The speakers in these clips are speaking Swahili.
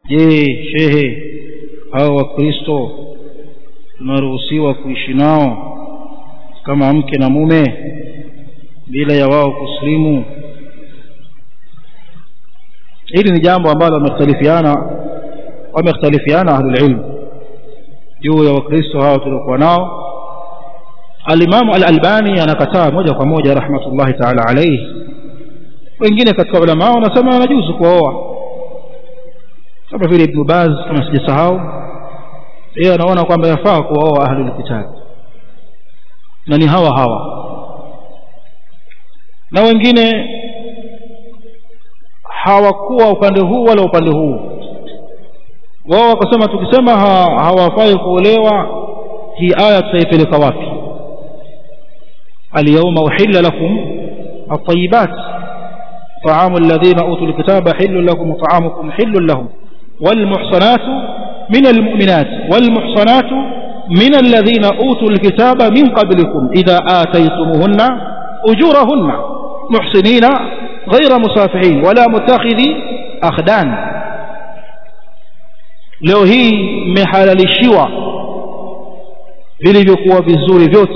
je shehe hao wakristo tunaruhusiwa kuishi nao kama mke na mume bila ya wao kuslimu hili ni jambo ambalo wamekhtalifiana wamekhtalifiana ahlulilm juu ya wakristo hao tuliokuwa nao alimamu al-albani anakataa moja kwa moja rahmatullahi taala alaihi wengine katika ulama wanasema wanajuzu kuoa kama vile ibnu baz kama sijasahau yeye anaona kwamba yafaa kuwaoa ahlul kitab na ni hawa hawa na wengine hawakuwa upande huu wala upande huu wao wakasema tukisema ha, hawafai kuolewa hii aya tutaipeleka wapi اليوم أحل لكم الطيبات طعام الذين أوتوا الكتاب حل لكم وطعامكم حل لهم والمحصنات من المؤمنات والمحصنات من الذين أوتوا الكتاب من قبلكم إذا آتيتموهن أجورهن محسنين غير مسافحين ولا متخذي أخدان leo hii mmehalalishiwa vilivyokuwa vizuri vyote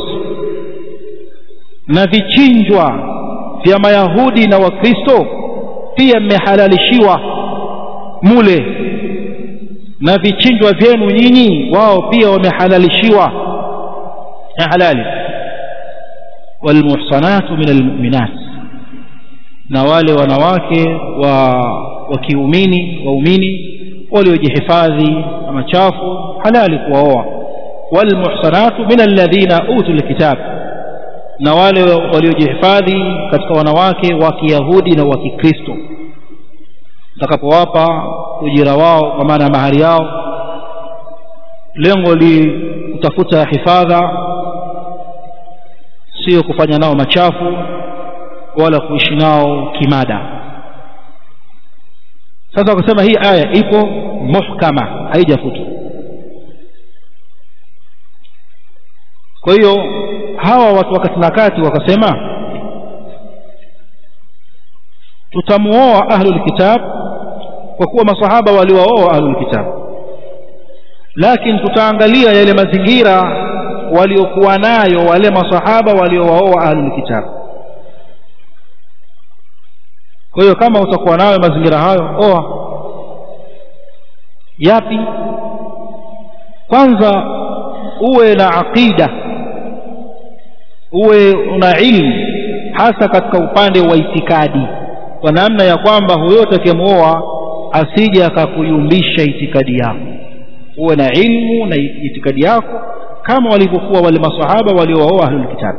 na vichinjwa vya mayahudi na wakristo pia mmehalalishiwa mule na vichinjwa vyenu nyinyi wao pia wamehalalishiwa ya halali walmuhsanatu min almu'minat na wale wanawake wa wa kiumini waumini waliojihifadhi na machafu halali kuwaoa walmuhsanatu min alladhina utul kitab na wale waliojihifadhi katika wanawake wa kiyahudi na wa kikristo utakapowapa ujira wao kwa maana ya mahari yao lengo li kutafuta hifadha sio kufanya nao machafu wala kuishi nao kimada sasa wakasema hii aya ipo muhkama haijafutwa kwa hiyo hawa watu wakati na kati wakasema tutamuoa ahlul kitab kwa kuwa masahaba waliwaoa ahlul kitab lakini tutaangalia yale mazingira waliokuwa nayo wale masahaba waliowaoa ahlul kitab kwa hiyo kama utakuwa nayo mazingira hayo oa yapi kwanza uwe na aqida uwe una ilmu hasa katika upande wa itikadi kwa namna ya kwamba huyo atakayemwoa asije akakuyumbisha itikadi yako uwe na ilmu na itikadi yako kama walivyokuwa wale masahaba waliowaoa ahlul kitab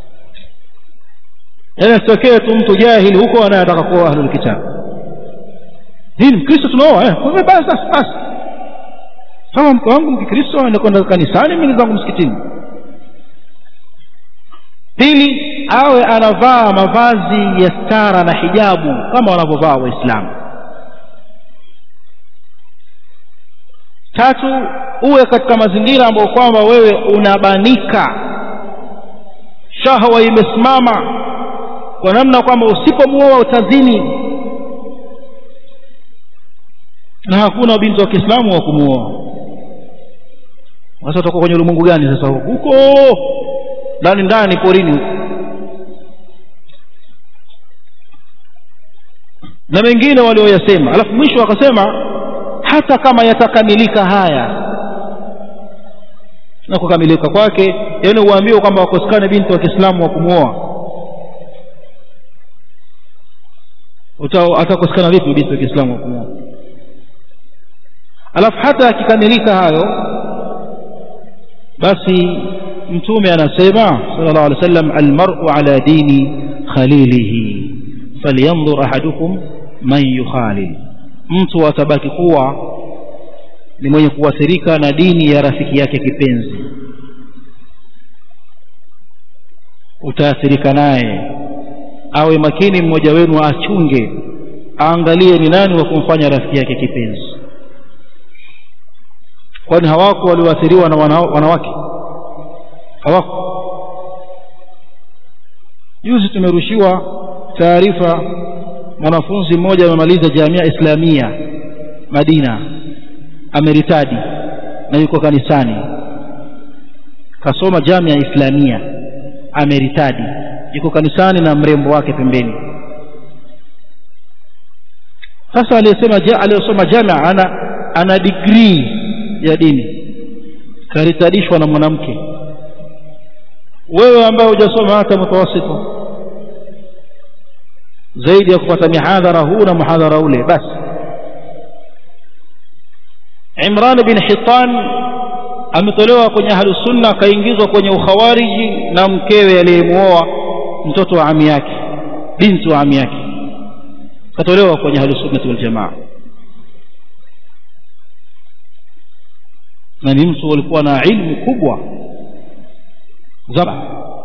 yaani asitokee tu mtu jahili huko anayetaka kuoa ahlul kitab hii mkristo tunaoa eh kwa basi basi basi kama mke wangu mkikristo anakwenda kanisani mimi zangu msikitini pili awe anavaa mavazi ya stara na hijabu kama wanavyovaa waislamu tatu uwe katika mazingira ambayo kwamba wewe unabanika shahwa imesimama kwa namna kwamba usipomuoa utazini na hakuna binti wa kiislamu wa kumuoa sasa utakuwa kwenye ulimwengu gani sasa huko ndani ndani porini huko na mengine walioyasema alafu mwisho akasema hata kama yatakamilika haya na kukamilika kwake yaani uambiwe kwamba wakosekane binti wa kiislamu wa kumwoa atakosekana vipi binti wa kiislamu wa kumwoa alafu hata akikamilika hayo basi mtume anasema sallallahu alaihi wasallam almar'u ala dini khalilihi falyanzur ahadukum man yukhalil mtu atabaki kuwa ni mwenye kuathirika na dini ya rafiki yake kipenzi utaathirika naye awe makini mmoja wenu achunge aangalie ni nani wa kumfanya rafiki yake kipenzi kwani hawako walioathiriwa na wanawake hawako juzi tumerushiwa taarifa mwanafunzi mmoja amemaliza jamia islamia madina ameritadi na yuko kanisani kasoma jamia islamia ameritadi yuko kanisani na mrembo wake pembeni sasa aliyesema ja, aliyosoma jamia ana ana digrii ya dini karitadishwa na mwanamke wewe ambaye hujasoma hata mutawasito zaidi ya kupata mihadhara huu na muhadhara ule basi Imran bin Hitan ametolewa kwenye ahlus sunna akaingizwa kwenye ukhawariji na mkewe aliyemuoa mtoto wa ami yake binti wa ami yake katolewa kwenye ahlus sunnah wal jamaa na ni mtu alikuwa na ilmu kubwa zaba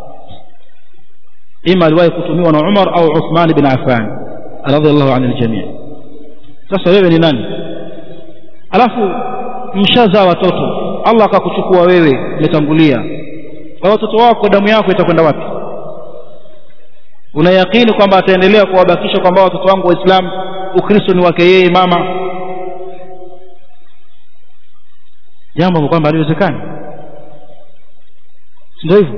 ima aliwahi kutumiwa na Umar au Uthman bin Affan radhiallahu anil jamii sasa wewe ni nani alafu mshazaa watoto Allah akakuchukua wewe umetangulia kwa watoto wako damu yako itakwenda wapi unayakini kwamba ataendelea kuwabakisha kwamba watoto wangu waislamu ukristo ni wake yeye mama jambo kwamba haliwezekani ndio hivyo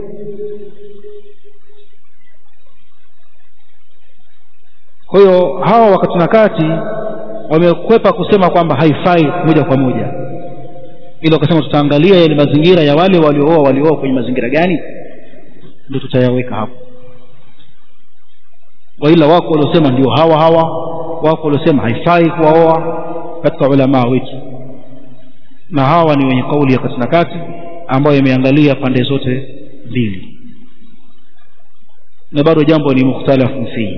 kwa hiyo hawa wakati na kati wamekwepa kusema kwamba haifai moja kwa moja ili wakasema tutaangalia yale mazingira ya wale waliooa waliooa kwenye mazingira gani ndio tutayaweka hapo waila wako waliosema ndio hawa hawa wako waliosema haifai kuwaoa katika ulamaa wetu na hawa ni wenye kauli ya kati na kati ambayo imeangalia pande zote mbili na bado jambo ni mukhtalafu fihi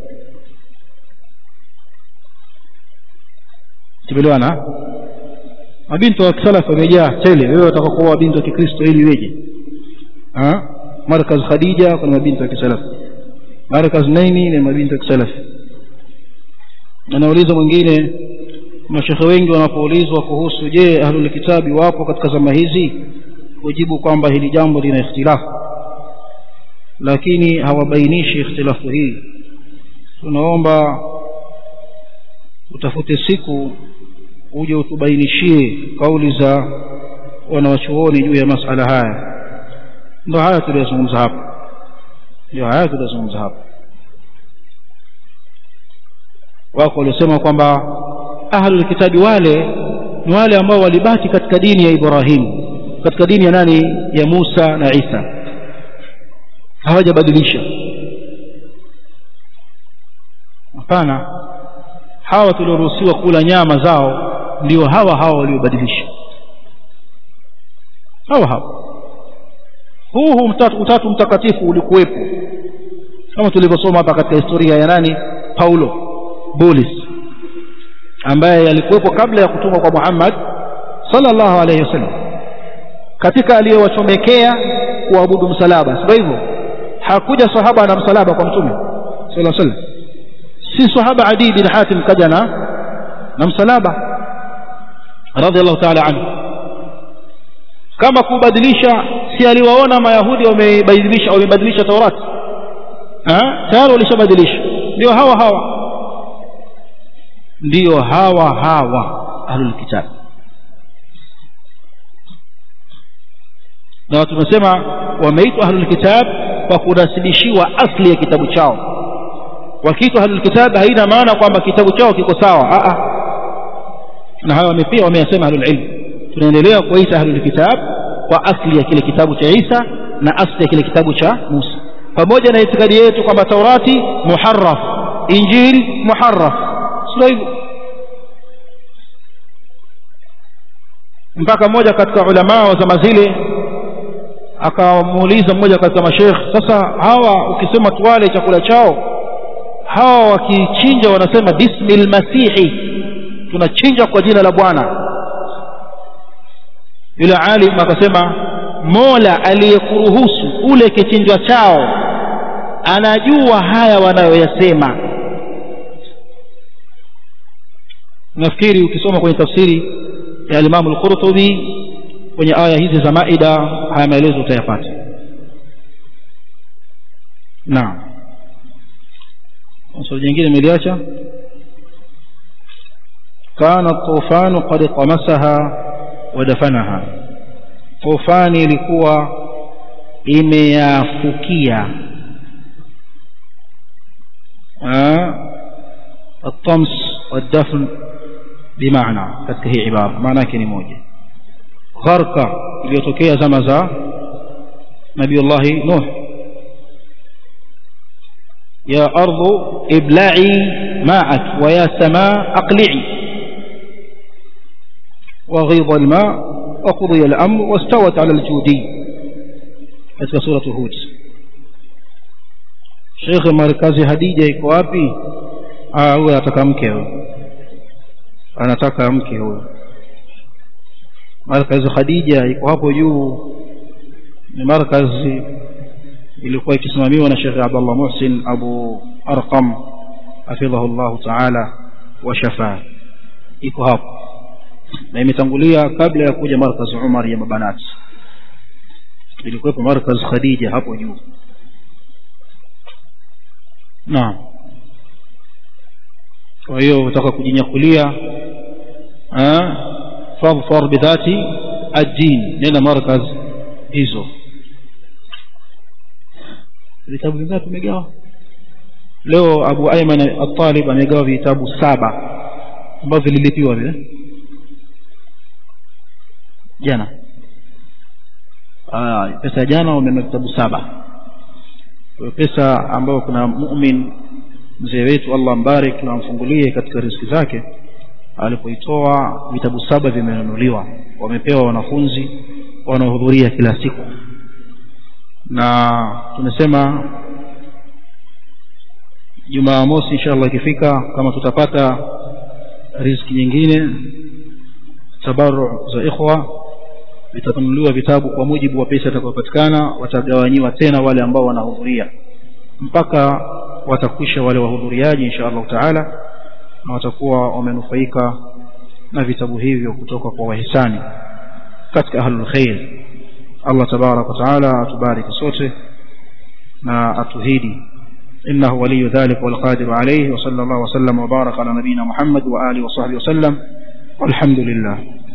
tumeelewana mabinti wa kisalafu wamejaa tele wewe utaka kuoa binti wa kikristo ili iweje markaz khadija kuna mabinti wa kisalafu markaz naini ni mabinti wa kisalafu anauliza mwingine mashekhe wengi wanapoulizwa kuhusu je ahlul kitabi wapo katika zama hizi hujibu kwamba hili jambo lina ikhtilafu lakini hawabainishi ikhtilafu hii tunaomba utafute siku uje utubainishie kauli za wanawachuoni juu ya masala haya ndio haya tuliyozungumza hapa ndio haya tuliyozungumza hapa wako waliosema kwamba ahlul kitabi wale ni wale ambao walibaki katika dini ya Ibrahim katika dini ya nani ya Musa na Isa hawajabadilisha hapana hawa tulioruhusiwa kula nyama zao ndio hawa hawa waliobadilisha hawa hawa huu huu mtatu, utatu mtakatifu ulikuwepo kama tulivyosoma hapa katika historia ya nani Paulo Bolis ambaye alikuwepo kabla ya kutumwa kwa Muhammad sallallahu alayhi wasallam katika aliyowachomekea kuabudu msalaba sio hivyo hakuja sahaba na msalaba kwa mtume sallallahu alayhi wasallam si sahaba Adi bin Hatim kaja na na msalaba radhiallahu ta'ala anhu kama kubadilisha si aliwaona mayahudi wamebadilisha wamebadilisha Taurati eh tayari walishabadilisha ndio hawa hawa ndio hawa hawa ahlul kitab na tumesema wameitwa ahlul kitab kwa kunasibishiwa asli ya kitabu chao wakiitwa ahlul kitab haina maana kwamba kitabu chao kiko sawa a a na hawa pia wameyasema ahlul ilm tunaendelea kuwaita ahlul kitab kwa asli ya kile kitabu cha Isa na asli ya kile kitabu cha Musa pamoja na itikadi yetu kwamba Taurati muharraf Injil muharraf sio hivyo mpaka mmoja katika ulama wa zama zile akamuuliza mmoja katika mashekh sasa hawa ukisema tuwale chakula chao hawa wakichinja wanasema bismil masihi tunachinja kwa jina la bwana yule alim akasema mola aliyekuruhusu ule kichinjwa chao anajua haya wanayoyasema nafikiri ukisoma kwenye tafsiri ya Imam al-Qurtubi kwenye aya hizi za Maida haya maelezo utayapata naam swali jingine nimeliacha kana tufanu qad qamasaha wa dafanaha tufani ilikuwa imeyafukia الطمس والدفن بمعنى katika hii ibara maana yake ni moja gharka iliyotokea zama za nabiullahi nuh ya ardu ibla'i ma'ak wa ya samaa aqli'i وغيض الماء وقضي الأمر واستوت على الجودي katika suratu hud shekhe markazi hadija iko wapi huyo anataka mke huyo anataka mke huyo markazi khadija iko hapo juu ni markazi ilikuwa ikisimamiwa na shekhe abdallah muhsin abu arqam hafidhahu llahu taala wa shafaa iko hapo na imetangulia kabla ya kuja markaz umar ya mabanati ilikuwepo markaz khadija hapo juu naam kwa hiyo utaka kujinyakulia fadfar bidhati ad-din nenda markaz hizo vitabu vingapi tumegawa leo abu ayman at-talib amegawa vitabu saba ambavyo vililipiwa vile jana Aa, pesa ya jana wamenunua vitabu saba pesa ambayo kuna mumin mzee wetu allah mbarik na amfungulie katika riziki zake alipoitoa vitabu saba vimenunuliwa wamepewa wanafunzi wanaohudhuria kila siku na tumesema jumaa mosi inshallah ikifika kama tutapata riziki nyingine tabaru za ikhwa vitanunuliwa vitabu kwa mujibu wa pesa itakayopatikana watagawanyiwa tena wale ambao wanahudhuria mpaka watakwisha wale wahudhuriaji insha allahu taala na watakuwa wamenufaika na vitabu hivyo kutoka kwa wahisani katika ahlul khair allah tabaraka wataala atubariki sote na atuhidi إنه ولي ذلك والقادر عليه وصلى الله وسلم وبارك على نبينا محمد وآله وصحبه وسلم والحمد لله